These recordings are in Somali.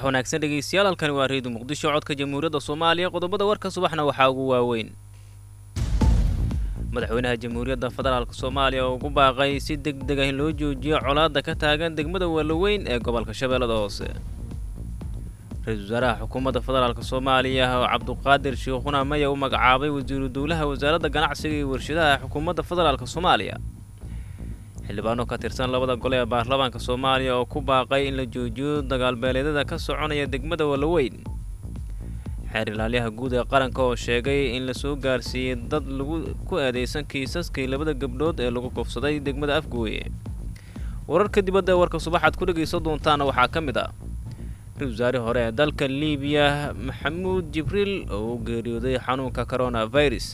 subax wanaagsan dhegeystayaal halkani waa reedu muqdisho codka jamhuuriyadda soomaaliya qodobada warka subaxna waxaa ugu waaweyn madaxweynaha jamhuuriyadda federaalk soomaaliya oo ugu baaqay si deg deg ah in loo joojiyo colaadda ka taagan degmada waaloweyn ee gobolka shabeellada hoose ra-iisul wasaaraha xukuumadda federaalk soomaaliya oo cabduqaadir shiikhuna maya u magacaabay wasiiru dowlaha wasaaradda ganacsiga iyo warshadaha xukuumadda federaalk soomaaliya xildhibaano ka tirsan labada gole ee baarlamaanka soomaaliya oo ku baaqay in la joojiyo dagaalbeeleedyada ka soconaya degmada waaloweyn xeer ilaalyaha guud ee qaranka oo sheegay in la soo gaarsiiyey dad lagu ku eedeysan kiisaskii labada gabdhood ee lagu kufsaday degmada afgooye wararka dibadda ee warka subaxaad ku dhegaysan doontaana waxaa ka mid ah ra-isul wasaare hore ee dalka liibiya maxamuud jibriil oo u geeriyooday xanuunka coronavirus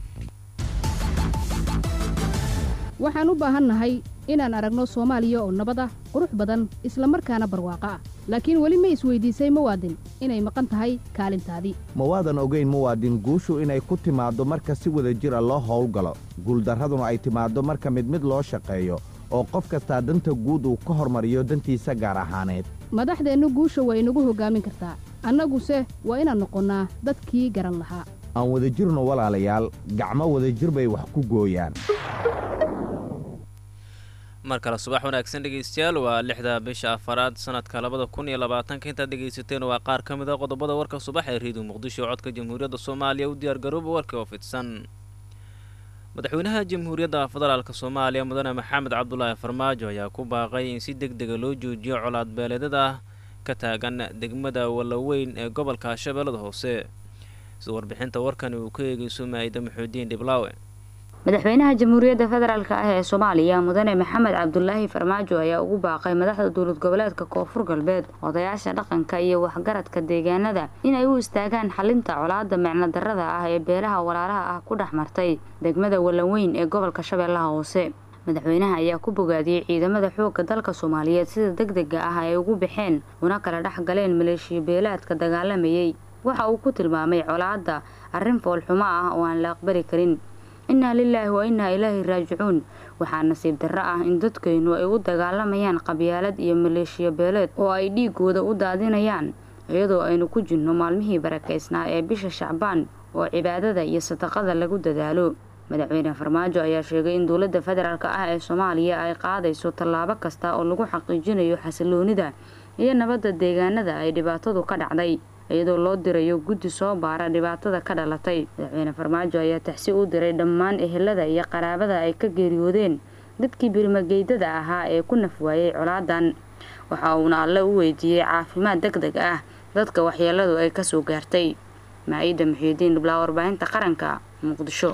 waxaan u baahannahay inaan aragno soomaaliya oo nabad ah qurux badan isla markaana barwaaqo ah laakiin weli ma isweydiisay muwaadin inay maqan tahay kaalintaadii ma waadan ogayn muwaadin guushu inay ku timaaddo marka si wada jira loo howlgalo guuldarraduna ay timaaddo marka mid mid loo shaqeeyo oo qof kastaa danta guud uu ka hormariyo dantiisa gaar ahaaneed madaxdeennu guusha waa inagu hoggaamin kartaa annaguse waa inaan noqonnaa dadkii garan lahaa aan wada jirno walaalayaal gacmo wadajir bay wax ku gooyaan mar kale subax wanaagsan dhegeystayaal waa lixda bisha afaraad sanadka labada kun iyo labaatanka intaad dhegaysateen waa qaar ka mid a qodobada warka subax ee reediyo muqdisho codka jamhuuriyadda soomaaliya u diyaargarooba warkii oo fidsan madaxweynaha jamhuuriyadda federaalk soomaaliya mudane maxamed cabdulaahi farmaajo ayaa ku baaqay in si deg dega loo joojiyo colaad beeleedyada ka taagan degmada wallaweyn ee gobolka shabeellada hoose sida warbixinta warkani uu ka eegeyso maa'ida maxuudiin dhiblaawe madaxweynaha jamhuuriyadda federaalk ah ee soomaaliya mudane maxamed cabdulaahi farmaajo ayaa ugu baaqay madaxda dowlad goboleedka koonfur galbeed odayaasha dhaqanka iyo waxgaradka deegaanada inay u istaagaan xalinta colaada micno darada ah ee beelaha walaalaha ah ku dhex martay degmada wallaweyn ee gobolka shabeellaha hoose madaxweynaha ayaa ku bogaadiyey ciidamada xoogga dalka soomaaliyeed sida deg dega ah ay ugu baxeen una kala dhex galeen maleeshiya beelaadka dagaalamayay waxa uu ku tilmaamay colaadda arrin foolxumo ah oo aan la aqbali karin innaa lilaahi wa innaa ilaahi raajicuun waxaa nasiib darro ah in dadkeennu ay u dagaalamayaan qabyaalad iyo maleeshiya beeleed oo ay dhiigooda u daadinayaan iyadoo aynu ku jirno maalmihii barakaysnaa ee bisha shacbaan oo cibaadada iyo sadaqada lagu dadaalo madaxweyne farmaajo ayaa sheegay in dowladda federaalk ah ee soomaaliya ay qaadayso tallaabo kasta oo lagu xaqiijinayo xasiloonida iyo nabadda deegaanada ay dhibaatadu ka dhacday iyadoo loo dirayo guddi soo baara dhibaatada ka dhalatay madaxweyne farmaajo ayaa taxsi u diray dhammaan ehelada iyo qaraabada ay ka geeriyoodeen dadkii birmageydada ahaa ee ku nafwaayay colaadan waxa uuna alle u weydiiyey caafimaad deg deg ah dadka waxyeeladu ay kasoo gaartay maa-ida muxiidiin dhiblaa warbaahinta qaranka muqdisho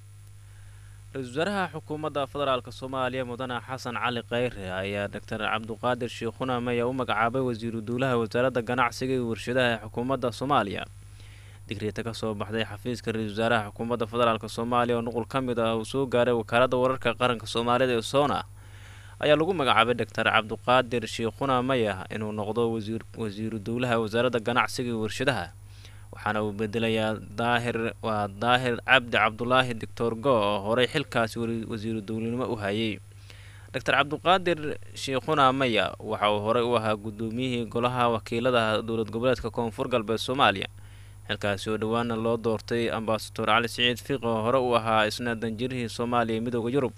ra-iisul wasaaraha xukuumadda federaalk soomaaliya mudane xasan cali kheyre ayaa doctor cabduqaadir shiikhuna maya u magacaabay wasiiru duulaha wasaaradda ganacsiga iyo warshadaha ee xukuumadda soomaaliya digriita ka soo baxday xafiiska ra-iisul wasaaraha xukuumadda federaalk soomaaliya oo nuqul ka mid ah uu soo gaaray wakaaladda wararka qaranka soomaalida ee soona ayaa lagu magacaabay doctor cabduqaadir shiikhuna maya inuu noqdo wasiiru dowlaha wasaaradda ganacsiga iyo warshadaha waxaana uu bedelayaa daahir waa daahir cabdi cabdulaahi doctor go oo horey xilkaasi wasiiru dowlanimo u hayay doctor cabduqaadir shiikhuna maya waxa uu horey u ahaa guddoomiyihii golaha wakiilada dowlad goboleedka koonfur galbeed soomaaliya xilkaasi oo dhowaana loo doortay ambasador cali siciid fiiq oo hore u ahaa isna danjirihii soomaaliya ee midooda yurub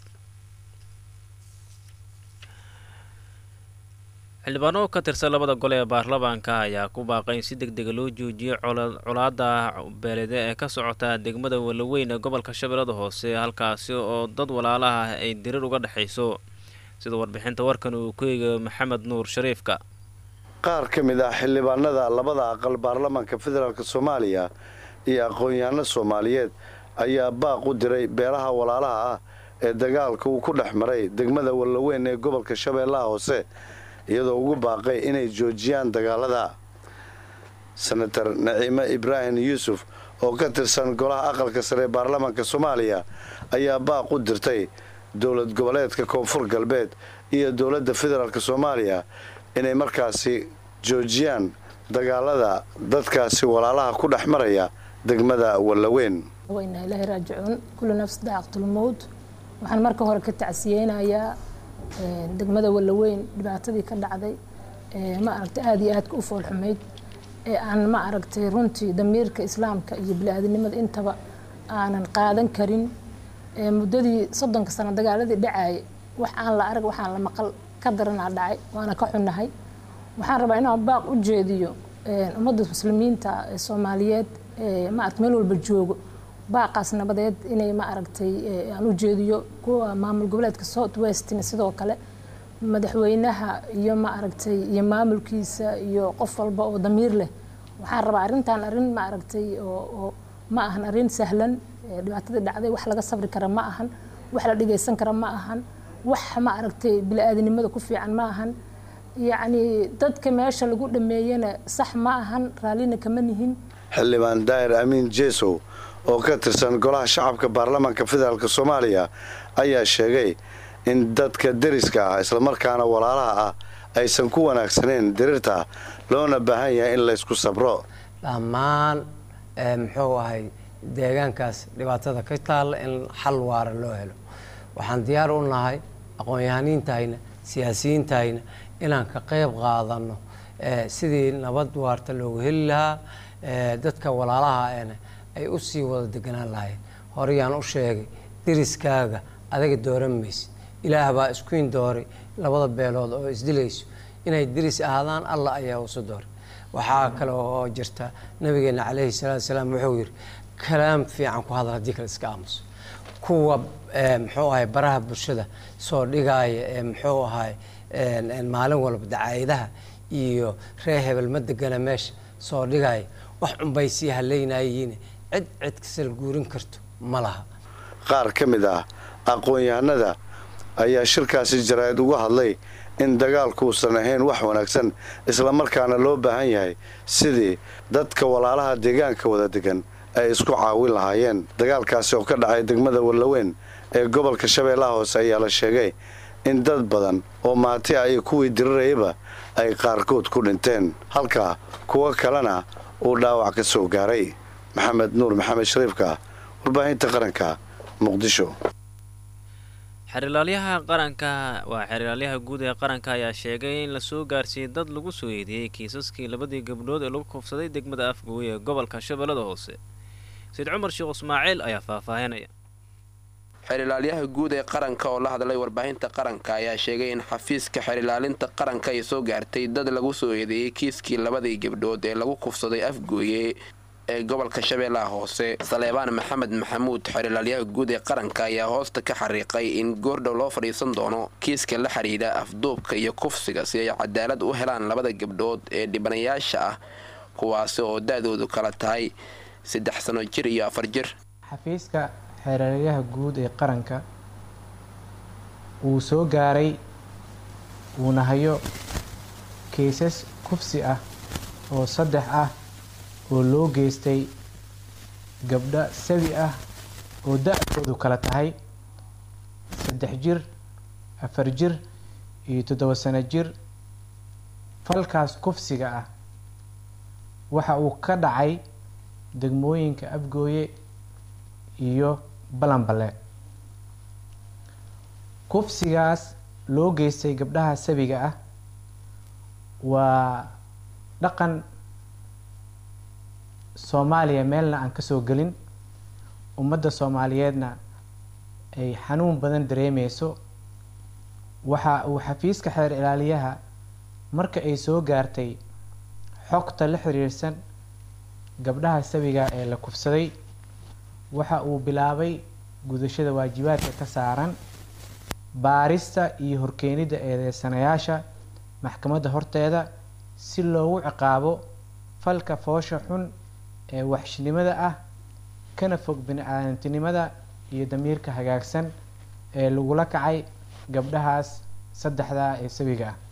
xildhibaano ka tirsan labada gole ee baarlamaanka ayaa ku baaqay in si deg dega loo joojiyo colaada beelede ee ka socota degmada wallaweyn ee gobolka shabeellada hoose halkaasi oo dad walaalaha ay dirir uga dhexayso sida warbixinta warkan uu ku eegayo maxamed nuur shariifka qaar ka mid ah xildhibaanada labada aqal baarlamaanka federaalk soomaaliya iyo aqoon-yahanno soomaaliyeed ayaa baaq u diray beelaha walaalaha ah ee dagaalka uu ku dhex maray degmada wallaweyn ee gobolka shabeellaha hoose iyadoo ugu baaqay inay joojiyaan dagaalada senator naciime ibraahim yuusuf oo ka tirsan golaha aqalka sare ee baarlamaanka soomaaliya ayaa baaq u dirtay dowlad goboleedka koonfur galbeed iyo dowladda federaalk soomaaliya inay markaasi joojiyaan dagaalada dadkaasi walaalaha ku dhex maraya degmada wallaweyn waynaa ilaahi raajicuun kullu nafs daaqtulmowd waxaan marka hore ka tacsiyeynayaa degmada wallaweyn dhibaatadii ka dhacday ma aragta aada iyo aadka u foolxumayd ee aan ma aragtay runtii damiirka islaamka iyo bili-aadinimada intaba aanan qaadan karin muddadii soddonka sano dagaaladii dhacayay wax aan la arag waxaan la maqal ka daranaa dhacay waana ka xunnahay waxaan rabaa inaan baaq u jeediyo ummadda muslimiinta ee soomaaliyeed maarata meel walba joogo baaqaas nabadeed inay ma aragtay aan u jeediyo kuwa maamul goboleedka south westina sidoo kale madaxweynaha iyo ma aragtay iyo maamulkiisa iyo qof walba oo damiir leh waxaan rabaa arrintan arrin ma aragtay oo ma ahan arrin sahlan dhibaatadii dhacday wax laga sabri kara ma ahan wax la dhigaysan kara ma ahan wax ma aragtay bili-aadinimada ku fiican ma ahan yacni dadka meesha lagu dhameeyana sax ma ahan raallina kama nihin xildhibaan daahir amiin jesow oo ka tirsan golaha shacabka baarlamaanka federaalk soomaaliya ayaa sheegay in dadka deriska ah islamarkaana walaalaha ah aysan ku wanaagsaneyn diriirta loona baahan yahay in laysku sabro dhammaan muxuu ahay deegaankaas dhibaatada ka taalla in xal waara loo helo waxaan diyaar u nahay aqoon-yahaniintahayna siyaasiyiintahayna inaan ka qayb qaadano sidii nabad waarta loogu heli lahaa dadka walaalaha ena ay u sii wada deganaan lahayn horeyaan u sheegay deriskaaga adaga dooran maysid ilaah baa iskuin dooray labada beelood oo isdilayso inay deris ahaadaan allah ayaa usu dooray waxaa kale oo jirta nabigeena caleyhi salaatu salaam wuxuu yidhi kalaam fiican ku hadal haddii kale iska aamuso kuwa muxuu ahay baraha bulshada soo dhigaaya ee muxuu ahay maalin walba dacaayadaha iyo reer hebel ma degana meesha soo dhigaya wax unbay sii haleynayiin cid cid kasal guurin karto ma laha qaar ka mid ah aqoon-yahanada ayaa shirkaasi jaraa'id uga hadlay in dagaalkuusan ahayn wax wanaagsan islamarkaana loo baahan yahay sidii dadka walaalaha deegaanka wada degan ay isku caawin lahaayeen dagaalkaasi oo ka dhacay degmada wallaweyn ee gobolka shabeellaha hoose ayaa la sheegay in dad badan oo maati ah iyo kuwii dirirayaba ay qaarkood ku dhinteen halka kuwo kalena uu dhaawac ka soo gaaray maxamed nuur maxamed shariifka warbaahinta qaranka muqdisho xerilaalyaha qaranka waa xerilaalyaha guud ee qaranka ayaa sheegay in lasoo gaarsiiyey dad lagu soo eedeeyey kiisaskii labadii gabdhood ee lagu kufsaday degmada afgooye ee gobolka shabeellada hoose sayid cumar sheekh ismaaciil ayaa faahfaahinaya xerilaalyaha guud ee qaranka oo la hadlay warbaahinta qaranka ayaa sheegay in xafiiska xerilaalinta qaranka ay soo gaartay dad lagu soo eedeeyey kiiskii labadii gabdhood ee lagu kufsaday afgooye ee gobolka shabeellaha hoose saleebaan maxamed maxamuud xerilaalyaha guud ee qaranka ayaa hoosta ka xariiqay in goordhow loo fadhiisan doono kiiska la xidhiidha afduubka iyo kufsiga si ay cadaalad u helaan labada gabdhood ee dhibanayaasha ah kuwaasi oo da-doodu kala tahay saddex sano jir iyo afar jir xafiiska xeeraryaha guud ee qaranka wuu soo gaaray wuuna hayo keysas kufsi ah oo saddex ah oo loo geystay gabdho sabi ah oo da-doodu kala tahay saddex jir afar jir iyo toddoba sano jir falkaas kufsiga ah waxa uu ka dhacay degmooyinka afgooye iyo balanbale kufsigaas loo geystay gabdhaha sabiga ah waa dhaqan soomaaliya meelna aan kasoo gelin ummadda soomaaliyeedna ay xanuun badan dareemeyso waxa uu xafiiska xeer ilaaliyaha marka ay soo gaartay xogta la xiriirsan gabdhaha sabiga ee la kufsaday waxa uu bilaabay gudashada waajibaadka ka saaran baarista iyo horkeenidda eedeysanayaasha maxkamadda horteeda si loogu ciqaabo falka foosha xun ee waxshnimada ah kana fog bini-aadantinimada iyo damiirka hagaagsan ee lagula kacay gabdhahaas saddexdaa ee sabiga ah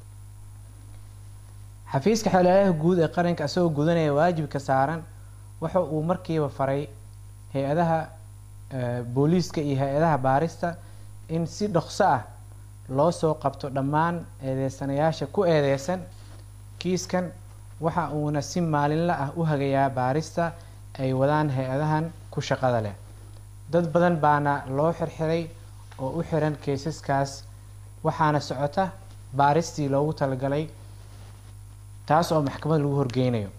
xafiiska xeelelaha guud ee qaranka isagoo gudanaya waajibka saaran waxa uu markiiba faray hay-adaha booliiska iyo hay-adaha baarista in si dhokso ah loo soo qabto dhammaan eedeysanayaasha ku eedeysan kiiskan waxa uuna si maalinla ah u hagayaa baarista ay wadaan hay-adahan ku shaqada leh dad badan baana loo xirxiray oo u xiran keysaskaas waxaana socota baaristii loogu talagalay taas oo maxkamad lagu horgeynayo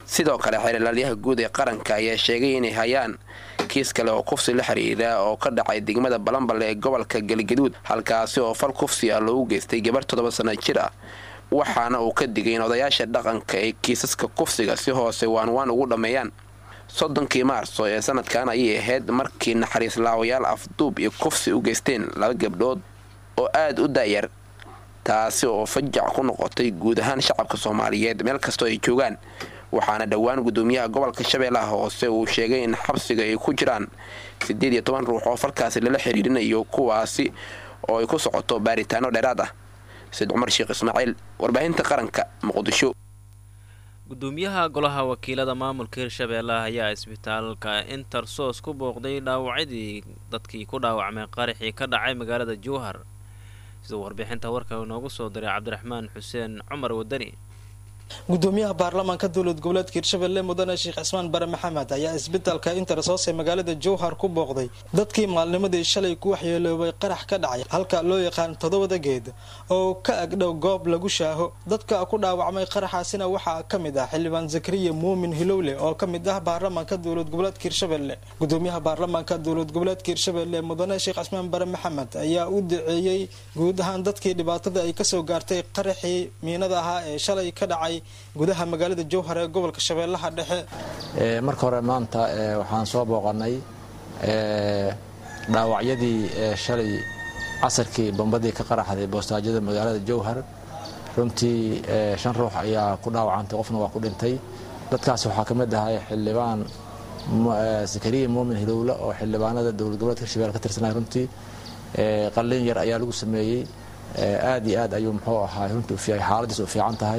sidoo kale xeerlaalyaha guud ee qaranka ayaa sheegay inay hayaan kiis kale oo kufsi la xiriira oo ka dhacay degmada balanballe ee gobolka galgaduud halkaasi oo fal kufsi ah loogu geystay gabar toddoba sana jir ah waxaana uu ka digay in odayaasha dhaqanka ee kiisaska kufsiga si hoose waanwaan ugu dhammeeyaan soddonkii maarso ee sanadkan ayay ahayd markii naxariis laawayaal afduub iyo kufsi u geysteen laba gabdhood oo aada u daayar taasi oo fajac ku noqotay guud ahaan shacabka soomaaliyeed meel kastoo ay joogaan waxaana dhowaan gudoomiyaha gobolka shabeellaha hoose uu sheegay in xabsiga ay ku jiraan siddeed iyo toban ruux oo falkaasi lala xiriirinayo kuwaasi oo ay ku socoto baaritaano dheeraad ah said cumar sheekh ismaaciil warbaahinta qaranka muqdisho gudoomiyaha golaha wakiilada maamulka hirshabeellaha ayaa isbitaalka intersos ku booqday dhaawacyadii dadkii ku dhaawacmay qaraxii ka dhacay magaalada jowhar siduu warbixinta warka inoogu soo diray cabdiraxmaan xuseen cumar wadani gudoomiyaha baarlamaanka dowlad goboleedka hirshabelle mudane sheekh cismaan bare maxamed ayaa isbitaalka intersos ee magaalada jowhar ku booqday dadkii maalnimadii shalay ku waxyeeloobay qarax ka dhacay halka loo yaqaan toddobada geed oo ka agdhow goob lagu shaaho dadka ku dhaawacmay qaraxaasina waxaa ka mid ah xildhibaan zakariya muumin hilowle oo ka mid ah baarlamaanka dowlad goboleedka hirshabelle gudoomiyaha baarlamaanka dowlad goboleedka hirshabelle mudane sheekh cismaan bare maxamed ayaa u duceeyey guud ahaan dadkii dhibaatada ay kasoo gaartay qaraxii miinada ahaa ee shalay ka dhacay gudaha magaalada jowhar ee gobolka shabeellaha dhexe marka hore maanta waxaan soo booqanay dhaawacyadii shalay casarkii bombadii ka qaraxday boostaajyada magaalada jowhar runtii shan ruux ayaa ku dhaawacantay qofna waa ku dhintay dadkaas waxaa ka mid ahay xildhibaan zakariya muumin hilowle oo xildhibaanada dowlad goboleedka hirshabelle ka tirsanay runtii qalin yar ayaa lagu sameeyey aad iyo aad ayuu muxuu ahaa runtii xaaladiis u fiican tahay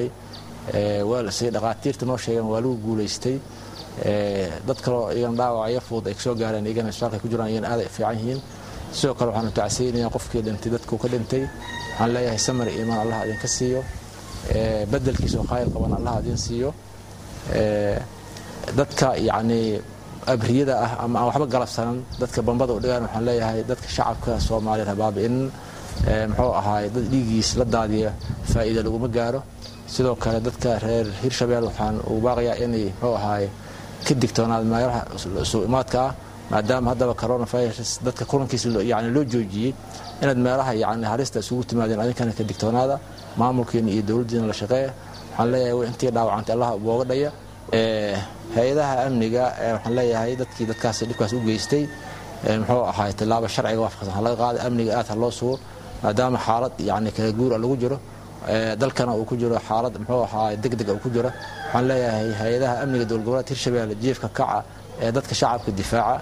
si dhaqaatiirta noo sheegeen waa lagu guulaystay dad kaleo iyagan dhaawacyo fudud ay kasoo gaareen iyagana isbitaalka ku jiraan iyagana aad ay fiican yihiin sidoo kale waxaanu tacsiinaya qofkii dhintay dadkuu ka dhintay waxaan leeyahay samar iimaan allah idinka siiyo bedelkiisa oo khayr qaban allah idin siiyo dadka yacnii abriyada ah ama aan waxba galabsanan dadka bambada u dhigaan waxaan leeyahay dadka shacabka soomaaliyeed habaabi'in muxuu ahaay dad dhiigiis la daadiya faa'iida laguma gaaro sidoo kale dadka reer hirshabelle waxaan ugu baaqayaa inay muxuu ahaay ka digtoonaad meelaha suu imaadka ah maadaama haddaba coronavirus dadka kulankiisa yani loo joojiyey inaad meelaha yani halista isugu timaadeen adinkana ka digtoonaada maamulkiina iyo dowladdiina la shaqeeya waxaan leeyahay intii dhaawacantay allah booga dhaya hay-adaha amniga waxaan leeyahay dadkii dadkaas dhibkaas u geystay muxuu ahaay tilaabo sharciga waafaqsan ha laga qaada amniga aad ha loo sugo maadaama xaalad yani kala guura lagu jiro dalkana uu ku jiro xaalad muxuu ahaa degdeg uu ku jiro waxaan leeyahay hay-adaha amniga dowlad goboleedka hirshabelle jiifka kaca ee dadka shacabka difaaca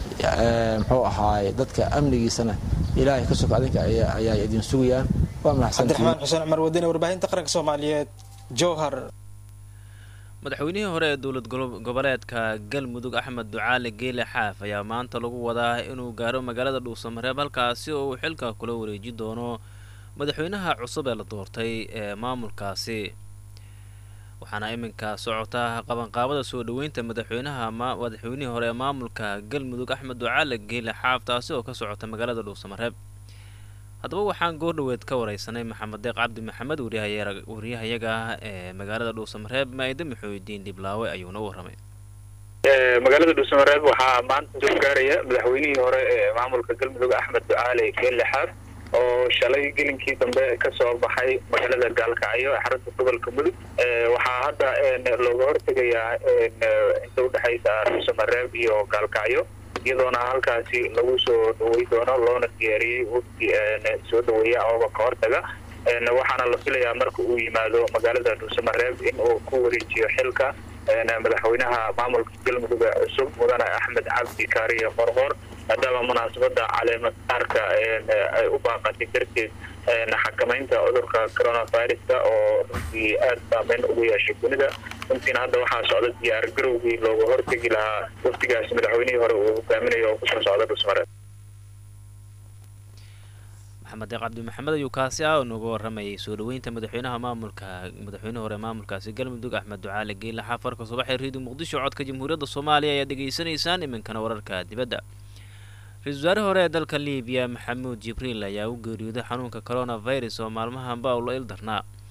muxuu ahaay dadka amnigiisana ilaahay ka soka adinka ayaa idin sugayaan waa cabdiraxmaan xuseen cumar wadani warbaahinta qaranka soomaaliyeed jowhar madaxweynihii hore ee dowlad goboleedka galmudug axmed ducaali geele xaaf ayaa maanta lagu wadaa inuu gaaro magaalada dhuusamareeb halkaasi oo uu xilka kula wareeji doono madaxweynaha cusub ee la doortay ee maamulkaasi waxaana iminka socota qabanqaabada soo dhoweynta madaxweynaha madaxweynihii hore ee maamulka galmudug axmed ducaali geele xaaf taasi oo ka socota magaalada dhuusamareeb haddaba waxaan goordhoweed ka wareysanay maxamed deeq cabdi maxamed waryahayaga ah ee magaalada dhuusamareeb maayda maxuudiin dhiblaawe ayuuna u warramay magaalada dhuusamareeb waxaa maanta soo gaaraya madaxweynihii hore ee maamulka galmudug axmed ducaali geelle xaaf oo shalay gelinkii dambe kasoo baxay magaalada gaalkacyo ee xarunta gobolka mudug waxaa hadda looga hortegayaa inta udhexaysa dhuusamareeb iyo gaalkacyo iyadoona halkaasi lagu soo dhawey doono loona diyaariyey wafdi soo dhaweeya amaba ka hortaga waxaana la filayaa marka uu yimaado magaalada dhuusamareeb in uu ku wareejiyo xilka madaxweynaha maamulka galmudug ee cusub mudane axmed cabdi kaariye qorqor maadaama munaasabada caleemadaarka ay u baaqatay darteed xakamaynta cudurka coronaviruska oo runtii aada saameyn ugu yeeshay dunida runtiina hadda waxaa socda diyaar garowgii looga hortegi lahaa wafdigaasi madaxweynihii hore uu hogaaminayo oo kusoo socda dhusmareed maxamed deeq cabdi maxamed ayuu kaasi ah oo nooga warramayay soo dhoweynta madaxweynaha maamulka madaxweynihi hore maamulkaasi galmudug axmed ducaali geela xafarka subaxee reediyo muqdisho codka jamhuuriyadda soomaaliya ayaad degeysanaysaan iminkana wararka dibadda ra-isul wasaare hore ee dalka libiya maxamuud jibriil ayaa u geeriyooday xanuunka coronavirus oo maalmahanba ula il darnaa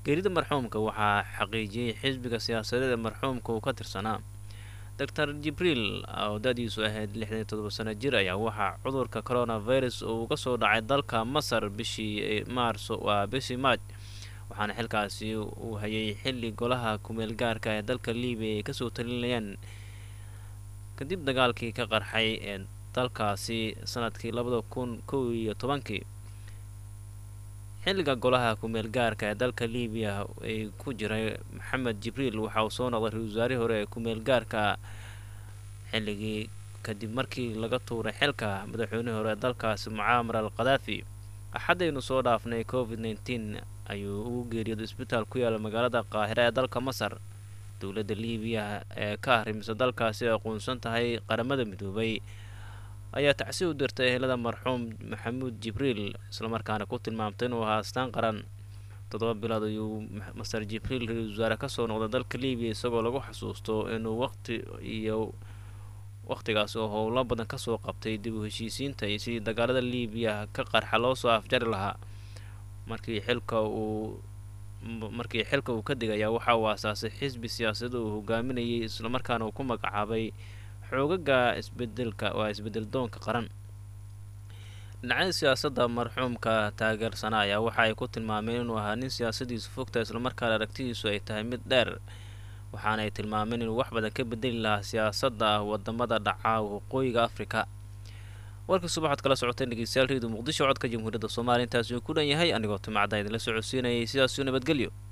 geerida marxuumka waxaa xaqiijiyey xisbiga siyaasadeed ee marxuumka uu ka tirsanaa doctor jibriil oo da-diisu ahayd lixdan iyo todoba sano jir ayaa waxaa cudurka coronavirus uu uga soo dhacay dalka masar bishii maarso waa bishii maaj waxaana xilkaasi uu hayay xilli golaha kumeel gaarka ee dalka libiya ay kasoo talinayaan kadib dagaalkii ka qarxay ee dalkaasi sanadkii labada kun kow iyo tobankii xilliga golaha kumeel gaarka ee dalka libiya ay ku jiray maxamed jibriil waxa uu soo noqday ra-isul wasaarihii hore ee kumeel gaarka xilligii kadib markii laga tuuray xilka madaxweynihii hore ee dalkaasi mucaamar al khadaafi axaddaynu soo dhaafnay covid nneteen ayuu ugu geeriyooday isbitaal ku yaala magaalada qaahira ee dalka masar dowladda libiya ee ka arrimisa dalkaasi ay aqoonsan tahay qaramada midoobay ayaa tacsi u dirtay ehelada marxuum maxamuud jibriil islamarkaana ku tilmaamtay inuu ahaa astaan qaran toddoba bilood ayuu master jibriil ra-isul wasaare kasoo noqday dalka libiya isagoo lagu xasuusto inuu waqti iyo waqtigaas oo howlo badan kasoo qabtay dib u heshiisiinta iyo sidii dagaalada libiya ka qarxa loo soo afjari lahaa markii xilka uu markii xilka uu ka digayaa waxa uu aasaasay xisbi siyaasada uu hogaaminayay islamarkaana uu ku magacaabay xoogaga isbedelka waa isbedel doonka qaran dhinacyada siyaasadda marxuumka taageersana ayaa waxa ay ku tilmaameen inuu ahaa nin siyaasadiisu fogta islamarkaana aragtidiisu ay tahay mid dheer waxaana ay tilmaameen inuu wax badan ka bedeli lahaa siyaasadda wadamada dhaca waqooyiga afrika warkii subaxood kala socoteen dhegeystayaal reedu muqdisho codka jamhuuriyadda soomaaliya intaasi uu ku dhan yahay anigoo timacda idinla socodsiinayay sidaasuu nabadgelyo